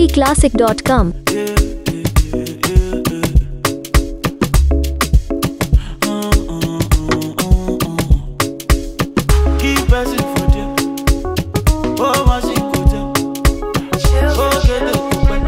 spclassic.com. Keep person for there. Oh, my shit go there. Oh, get the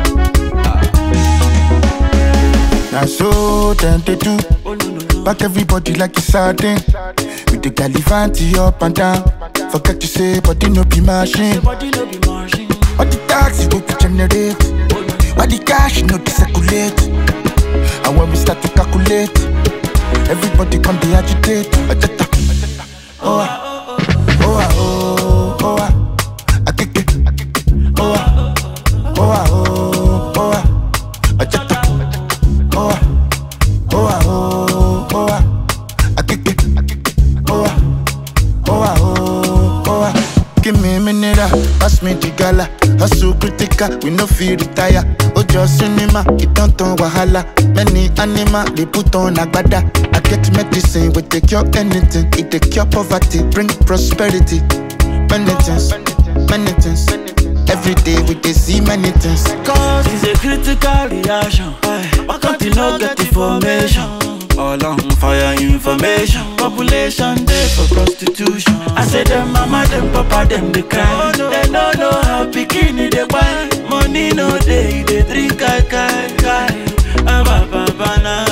Now so them they do Oh, no, no, no. Back everybody like it's sardine With the galivanti up and down Forget to say body no be machine Body no be machine. All the taxi go to generate All the cash no to circulate And when we start to calculate Everybody come be agitate Ajata. Oh ah Oh ah oh oh ah Akeke Oh ah Oh ah oh oh ah Ajata. Oh ah Oh ah oh oh ah Akeke Oh ah Oh ah oh oh ah Give me a minute, ah, pass me the gala Hustle critical, we no feel retire Ojo cinema, it don't turn wahala Many animal, they put on agbada I get medicine, we take cure anything It take cure poverty, bring prosperity Many things, many things Every day we dey see many things Cause it's a critical reaction. Why can't you not get information? All on fire information. Population day for prostitution. I say them mama, them papa, them they cry. They don't know how bikini they buy. Money no day, they drink kai kai kai. Ah, ba, ba, ba, na.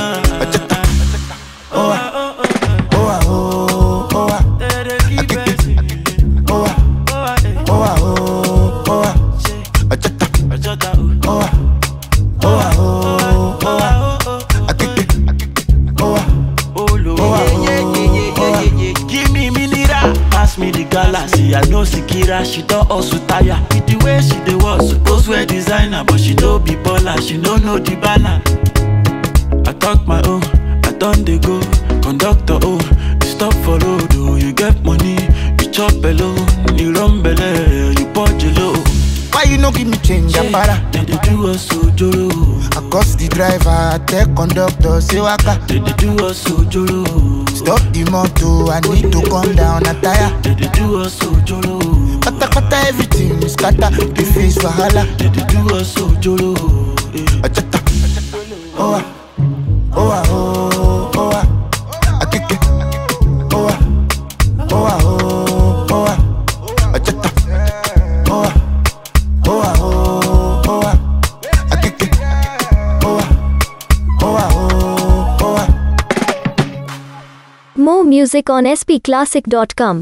Oh ah, oh ah, oh oh ah They dey keep it. Oh ah, Oh, ah, eh. oh ah, oh oh ah Ajata. Ajota, oh. Oh ah, oh ah, oh oh ah Oh, oh, oh. Akeke. Oh ah, Oh, Lord. Oh, ah, yeah, yeah, yeah, yeah, oh, yeah, yeah, yeah. Give me mineral, pass me the galaxy. I know Sikira, she don't also tire. With the way she dey was suppose wear designer, but she don't be baller, she don't know the balance. I talk my own, I done dey go. Conductor, oh, you stop for road, oh, you get money, you chop alone, you run belle, you punch low. why you no give me change, Apara? They dey do us ojoro, I cost the driver, I tell conductor, say waka they dey do us ojoro. Stop the motor, I need to come down a tire They dey do us ojoro. Kata kata everything is scatter, the face wahala They dey do us ojoro. eh. Ajata. Oh ah, oh ah, oh oh ah Akeke. Oh ah, oh ah, oh oh ah Ajata. Oh ah, oh ah, oh oh ah Akeke. Oh ah, oh ah, oh oh ah More music on spclassic.com.